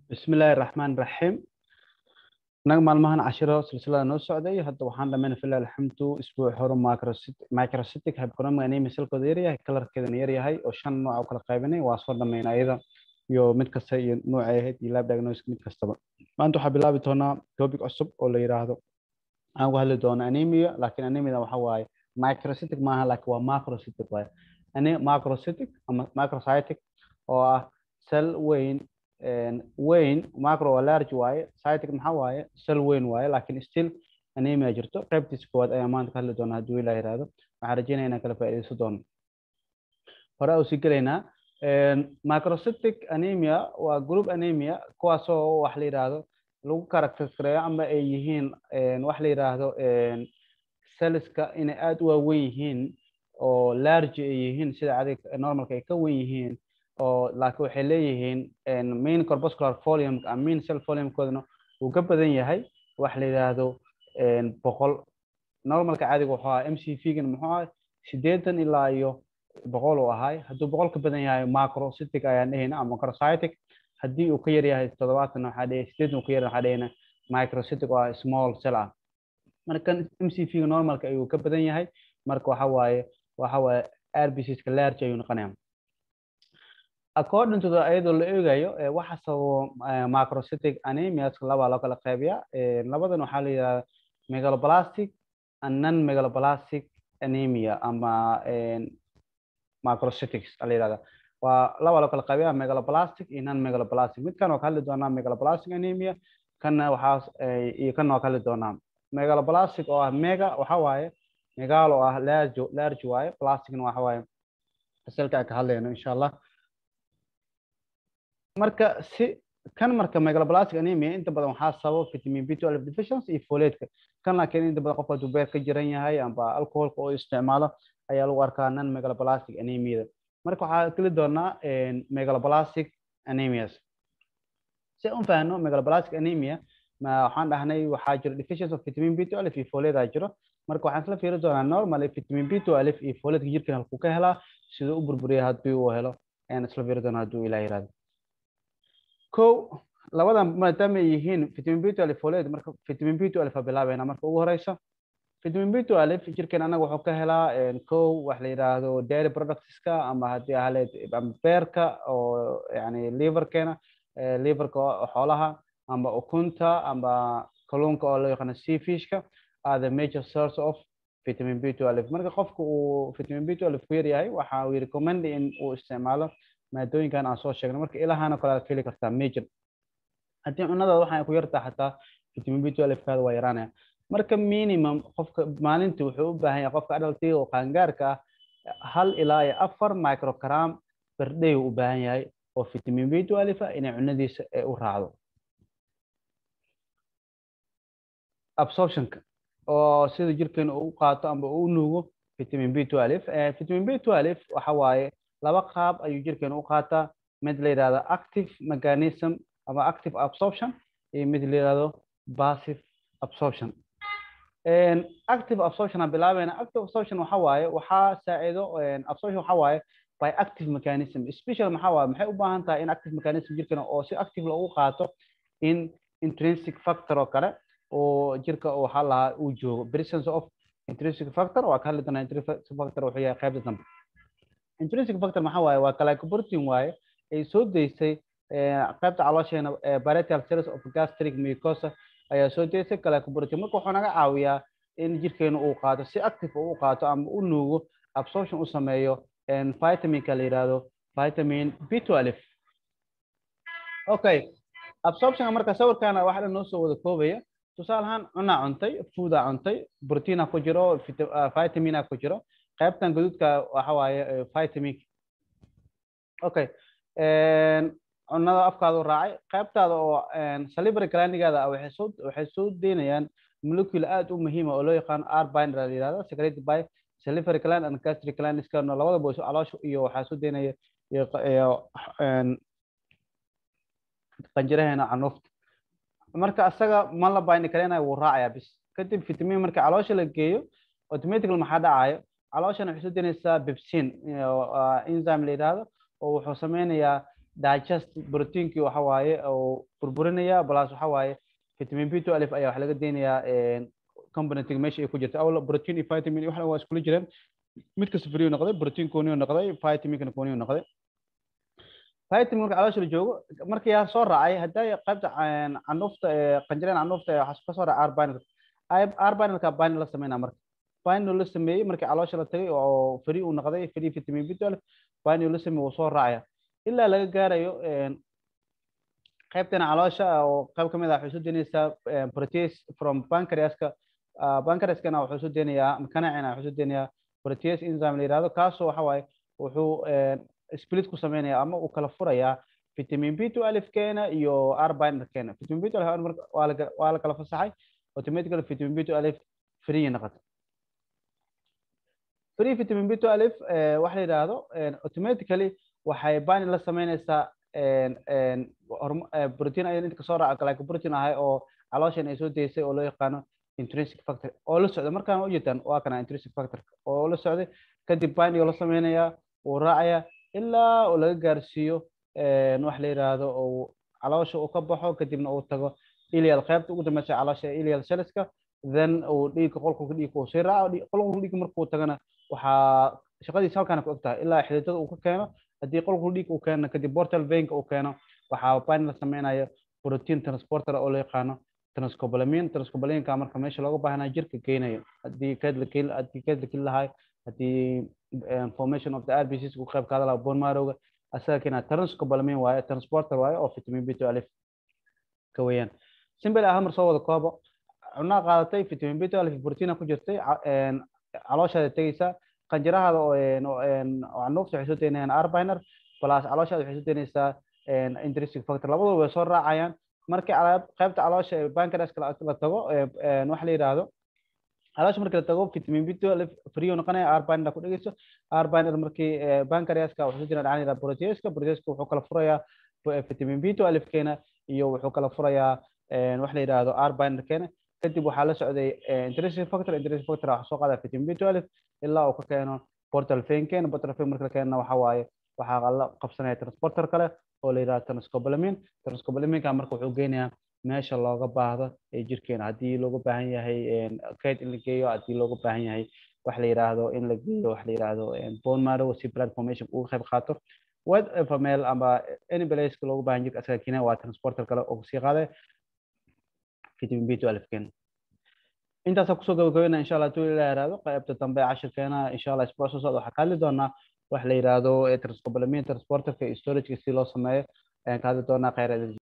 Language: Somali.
bismillaahi raxmaan raxiim naga maalmahan cashiro silsilada noo socday hadda waxaan dhammayna filah alxamdu isbuuc hore microcytic hypoconomic anemia salkooda yaryahay kalarkeedana yaryahay oo shan nooc u kala qaybinay waa soo dhammayna ayada iyo mid kasta iyo noocay ahayd iyo lab diagnosis mid kastaba maanta waxaa bilaabi doonaa topic cusub oo la yiraahdo aan ku hadli doono anemia laakiin anemia waxa waaye microcytic maaha laakiin waa macrocytic waaye macrocytic ama microcytic oo ah cell weyn weyn macro waa large waaye cytic maxaa waaye cell weyn waaye laakiin still anemia jirto qaybtiisa koowaad ayaa maanta ka hadli doona hadduu ilaa yiraahdo waxaan rajeynaya inaan kala faa'iidaysan doono hore u sii gelaynaa microcytic anemia waa group anemia kuwaasoo wax la yiraahdo lagu characteriskareeyo ama ay yihiin wax la yiraahdo cellska inay aada u waaweyn yihiin oo large ay yihiin sida adig normalka ay ka wen yihiin oo laakiin waxay leeyihiin main corpuscular volume main cell volumekoodana uu ka badan yahay wax la yidhaahdo boqol normalka caadiga wuxuu ahaa m c v gan muxuu ahay sideetan ilaa iyo boqol uu ahay hadduu boqol ka badan yahay macrocytic ayaan dhehayna ama macrocytic haddii uu ka yar yahay toddobaatan waxaa dhehaya sideetan uu ka yar waxaa dhehayna microcytic oo small cell ah marka m c v ga normalka ayuu ka badan yahay marka waxa waaye waxa waaye rbcska large ayuu noqonaya according to the iyadoo la eegayo waxa sababo macrocytic anemias laba loo kala qaybiya labadan waxaa la yidhahda megaloblastic and non megaloblastic anemia ama macrocytics la yidhahda waa laba loo kala qaybiya megaloblastic iyo non megaloblastic midkan waa ka hadli doonaa megaloblastic anemia kanna waxaa iyo kanna waa ka hadli doonaa megaloblastic oo ah mega waxa waaye megal oo ah large large waaye plasticna waxa waaye fasalka aan ka hadlayno insha allah marka si kan marka megaloblastic anemia inta badan waxaa sababa vitamin b12 deficiency iyo folate kan laakiin inta badan qofka hadduu beer ka jiran yahay amba alcoholka oo isticmaalo ayaa lagu arkaa non megaloblastic anemiada marka waxaa geli doonaa megaloblastic anemias si aan fahno megaloblastic anemia ma waxaan dhahnay waxaa jiro deficiency of vitamin b12 iyo folate aa jiro marka waxaan isla fiiri doonaa normally vitamin b12 iyo folate jirkan halkuu ka helaa siduu u burburiya haddii uu helo ayaan isla fiiri doonaa hadduu ilaah yiraahdo ko labadan maadaama ay yihiin vitamin b12 folate marka vitamin b12 a bilaabayna marka ugu horeysa vitamin b12 jirkeen anaga wuxuu ka helaa ko wax la yidhaahdo dairy productska ama haddii ahaleed beerka oo yani liverkeena liverka xoolaha ama ukunta ama kalluunka oo loo yaqaano seafishka are the major source of vitamin b12 marka qofka uu vitamin b12 ku yar yahay waxa uu recommend in uu isticmaalo maadooyinkan aan soo sheegnay marka ilahana kale aad heli kartaa major haddii cunadaada waxay ku yartaa xataa vitamin b12 kaada waa yaraanaya marka minimum qofka maalintii wuxuu u baahan yahay qofka adaltiga oo qaangaarka ah hal ilaa iyo afar microgram per day uu u baahan yahay oo vitamin b12 ah inay cunadiisa u raacdo absorptionka oo sida jirkeena uu qaato amba uu nuugo vitamin b12 vitamin b12 waxa waaye laba qaab ayuu jirkeena u qaataa mid la yidhahdo active mechanism ama active absorption iyo mid la yidhahdo passive absorption active absorption aan bilaabayna active absorption waxa waaye waxaa saacido absorption waxa waaye by active mechanism special maxaa waaye maxay u baahan tahay in active mechanism jirkeena oo si active loogu qaato in intrinsic factor oo kale oo jirka waxaa lahaa uu joogo presence of intrinsic factor waa ka hadli doonaa intrinsic factor wuxuu yahay qaybta dambe intrinsic factor maxaa waaye waa glycoprotein waaye ay soo deysay qaybta caloosheena parietal cells of gastric mucosa ayaa soo deysay glycoprotein marka wuxuu naga caawiyaa in jirkeena uu qaato si active uu qaato ama u nuugo absorption u sameeyo vitaminka la yidhaahdo vitamin b12 okay absorptionka marka sawirkaana waxa dhan noo soo wada koobaya tusaale ahaan cunaa cuntay foodaa cuntay proteina ku jiro vitamina ku jiro qaybtan gaduudka waxa waaye vitamin okay cunada afkaadu raacay qaybtaada oo salivary glandigaada waxay soo waxay soo deynayaan molecule aad u muhiima oo loo yaqaano r binder la yidhahdo secreted by salivary gland and gastric gland iskana labadaba caloosha iyo waxaa soo deynaya qanjiraheena canuufta marka asaga ma la bind kareenayo wuu raacayaa bis kadib vitamin marka caloosha la geeyo automatically maxaa dhacayo calooshana waxay soo deynaysaa bepsin enzyme la yidhaahdo oo wuxuu sameynayaa digest proteinkii waxa waaye oo burburinaya plus waxa waaye vitamin b two alif ayaa wax laga deynayaa componentiga meesha ay ku jirta awla protein iyo vitamin waxna waa iskula jireen mid kasta free noqday protein kooniyu noqday vitaminkana kooniyu noqday vitamin marka caloosha la joogo markii yaa soo raacay hadday qaybta canuufta qanjireen canuufta waxaa ka soo raacay arbinal arbinalka bani la sameynaa marka bani la sameeyey markii caloosha la tagay oo free uu noqday free vitamin b twelve bani la sameeyey wuu soo raacaya ilaa laga gaarayo qaybtana caloosha oo qayb ka mid ah waxay soo deynaysaa protease from pancreaska pancreaskana wuxuu soo deynayaa kanacina wuxuu soo deynayaa protease enzyme la yidhahdo kaasoo waxa waaye wuxuu split ku sameynaya ama uu kala furayaa vitamin b two alif keena iyo arbiner keena vitamin b two alif waa la waa la kala fasaxay automatically vitamin b two alif free noqotay free vitamin b two alif waxa la yidhaahdo automatically waxay bani la sameynaysaa protein ayaa inta kasoo raaca glycoprotein ahay oo calooshan ay soo deysay oo loo yaqaano intrinsic factor oo la socda markaan u jeedaan waa kana intrinsic factor oo la socday kadib baniga la sameynayaa wuu raacaya ilaa uu laga gaarsiiyo wax la yidhaahdo oo caloosha uu ka baxo kadibna uu tago ilial qaybta ugu dambeysa caloosha ilial cellska then uu dhiigga qolkulka dhiigga uu sii raaco qolkulka dhiigga markuu tagana waxaa shaqadiisa halkaana ku eg tahay ilaa xididada uu ka keeno haddii qolkulka dhiigga uu keeno kadib portal veinka uu keeno waxaa bani la sameynaya protein transporter oo la yaqaano transcobalamin transcobalaminka marka meesha looga baahnaa jirka geynayo haddii keed la keli haddii keed la keli lahay haddii formation of the RBCs uu qayb kaada lahaa bone marrowga asaga keena transcobalamin waaye transporter waaye oo vitamin b two alif ka weeyaan simple ah mar soo wada koobo cunaa qaadatay vitamin b two alif proteina ku jirtay calooshaada tegeysaa qanjirahaada oo canuufta waxay soo deynayaan arbiner plus calooshaada waxay soo deynaysaa intrinsic factor labadooda way soo raacayaan markii qaybta caloosha ee pancreaska la tago waxa la yidhaahdo caloosha markii la tago vitamin b two alif free noqonaya arbiner ku dhegeyso arbiner markii pancreaska wuxuu soo deynaya dhacaan yidhaha proteaska proteaska wuxuu kala furayaa vitamin b two alif keena iyo wuxuu kala furayaa wax la yidhaahdo arbiner keena kadib waxaa la socday intrinsic factor intrinsic factor waxaa soo qaada vitamin b two alif ilaa uu ka keeno portal vein keena portal vein marka la keenana waxaa waaye waxaa la qabsanaya transporter kale oo la yidhahdo transcobalamin transcobalaminka marka wuxuu geynayaa meesha looga baahdo ee jirkeena haddii looga baahan yahay kayd in la geeyo haddii looga baahan yahay wax la yidhaahdo in la geeyo wax la yidhaahdo bone marrow si blood formation uga qayb qaato whatever meel ama any place looga baahan jirka asaga keenaya waa transporter kale oo sii qaaday vitamin b two alif keena intaasa kusoo gabagabeynaa insha allah tuu ilaa yaraado qaybta dambe cashirkeena insha allah isbuuc soo socda waxaa ka hadli doonaa wax la yidhaahdo transcobalamin transporterka iyo storageka si loo sameeyo ayaan ka hadli doonaa kheyr